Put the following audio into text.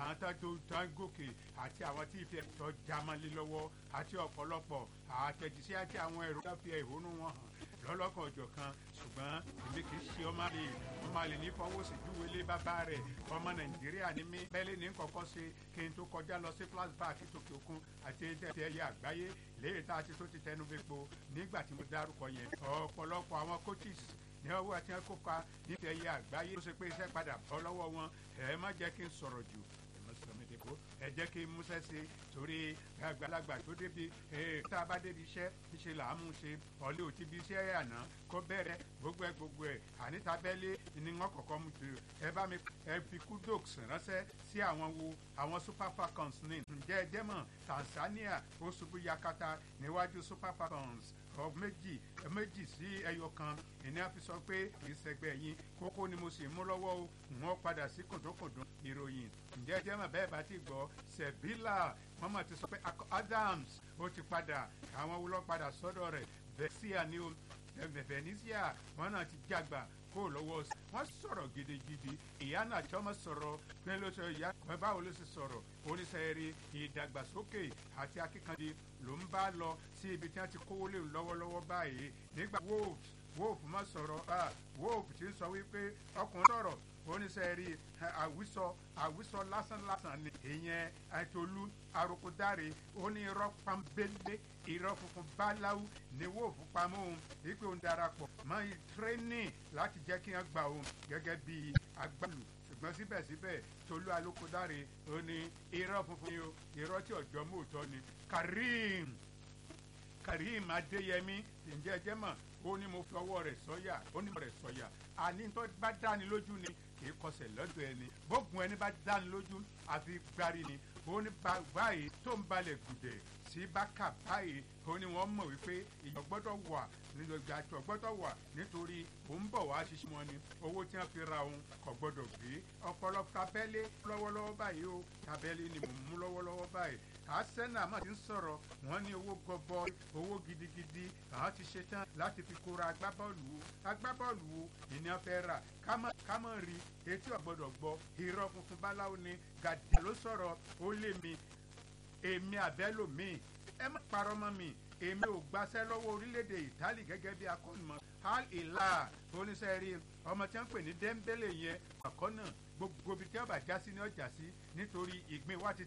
àwọn tó tó tó ń gòkè àti àwọn tí ìfẹ́ tó jámọ́lé lọ́wọ́ àti ọ̀pọ̀lọpọ̀ àtẹ̀jíṣẹ́ àti àwọn ẹ̀rọ tó fi ẹ̀hónú wọn hàn lọ́lọ́kan ọjọ́ kan ṣùgbọ́n èmi kì í ṣe ọmọ àlè ọmọ àlè ní fọwọ́sí júwèlé bàbá rẹ̀ ọmọ nàìjíríà ní mí bẹ́ẹ̀ ní kọ́kọ́ ṣe kí n tó kọjá lọ sí flashback tòkè òkun àti ẹ̀yẹ àgbáyé léyìí tá a ti tó ti tẹnu bẹ́pọ̀ nígbà tí mo dárúkọ yẹn ọ̀pọ̀lọpọ̀ àwọn coaches ní ọwọ́ àti ẹ̀kọ́ pa nífẹ̀ẹ́ ẹ̀yẹ àgbáyé tó ṣe pé iṣẹ́ padà bọ́ lọ́wọ́ wọn ẹ̀ má jẹ́ kí n sọ̀rọ̀ jù sọmídìbò ẹ jẹ́ kí n múṣẹ́ sí torí àgbàlagbà tó débi tá a bá débi iṣẹ́ ṣe là á mú ṣe ọ̀lẹ́ ò ti bi iṣẹ́ àná kó bẹ̀rẹ̀ gbogbo ẹ̀ gbogbo ẹ̀ àníta bẹ́lẹ̀ ni wọ́n kọ̀kọ́ mú ti ẹ bá mi ẹ fi kudox ránṣẹ́ sí àwọn wo àwọn super falcons ní ǹjẹ́ ẹ jẹ́ mọ̀ Tanzania ó ṣubú yakata níwájú super falcons ọ méjì méjì sí ẹyọ kan ìní àfi sọ pé ìṣẹ̀gbẹ́ yín kókó ni mo sì mú lọ́wọ́ o wọ́n padà sí kòtòkòtò ìròyìn ǹjẹ́ jẹ́ mọ̀ bẹ́ẹ̀ bá ti gbọ́ Sevilla wọ́n mọ̀ ti sọ pé Adams ó ti padà àwọn wúlọ́ padà sọ́dọ̀ rẹ̀ Venezia ni o Venezia wọ́n náà ti jágbà kó lọ́wọ́ wọ́n sọ̀rọ̀ gidigidi ìyá náà tí wọ́n sọ̀rọ̀ pé ló sọ ìyá báwo ló sì sọ̀rọ̀ oníṣẹ́rí ìdàgbàsókè àti akíkanjú ló ń bá lọ sí ibi tí wọ́n ti kówó lé lọ́wọ́lọ́wọ́ báyìí nígbà wolves wolf má sọ̀rọ̀ wolf ti ń sọ wípé ọkùnrin sọ̀rọ̀ oníṣẹ́rí àwísọ àwísọ lásánlásán ni ìyẹn àìtolú arokodare ó ní irọ́ pambélé irọ́ funfun báláwú ni wolf pamọ́ òun wípé òun darapọ̀ mọ́ tírénì láti jẹ́ kí wọ́n gbà òun gẹ́gẹ́ bí agbálù ṣùgbọ́n síbẹ̀síbẹ̀ tolú alókòdáre ó ní irọ́ funfun ni o irọ́ tí ọ̀jọ́ mòótọ́ ni karim karim adéyẹmí ǹjẹ́ ẹ jẹ́ mọ̀ ó ní mo fi ọwọ́ rẹ̀ sọ́yà ó ní mo rẹ̀ sọ́yà àní tó bá dáni lójú ni kì í kọsẹ̀ lọ́dọ̀ ẹni bógun ẹni bá dáni lójú àfi gbárí ni ó ní báyìí tó ń balẹ̀ gùdẹ̀ sí bákà báyìí ó ní wọ́n mọ̀ wípé ìyọ̀ gbọ́dọ̀ wà nígbà àjọ gbọ́dọ̀ wà nítorí òun bọ̀ wá ṣiṣẹ́ wọn ni owó tí wọ́n fi ra òun kò gbọ́dọ̀ gbé ọ̀pọ̀lọpọ̀ tabẹ́lé lọ́wọ́lọ́wọ́ báyìí o tabẹ́lé ni mò ń mú lọ́wọ́lọ́wọ́ báyìí arsenal máa ti ń sọ̀rọ̀ wọ́n ní owó gọbọ owó gidigidi àwọn ti ṣe tán láti fi kóra agbábọ́ọ̀lù wo agbábọ́ọ̀lù wo ìní ọ̀fẹ́ rà kámọ́ rí etí ọ̀gbọ́dọ̀ gbọ́ irọ́ funfun báláwo ni gàdá ló sọ̀rọ̀ ó lé mi èmi àbẹ́lòmíì ẹ má parọ́ mọ́ mi èmi ò gbaṣẹ́ lọ́wọ́ orílẹ̀-èdè Italy gẹ́gẹ́ bí akọ́nìmọ̀ Al Hilal oníṣẹ́ rí ọmọ tí wọ́n pè ní Dembele yẹn àkọ́nà gbogbo ibi tí wọ́n bá já sí ní ọjà sí nítorí ìgbín wa ti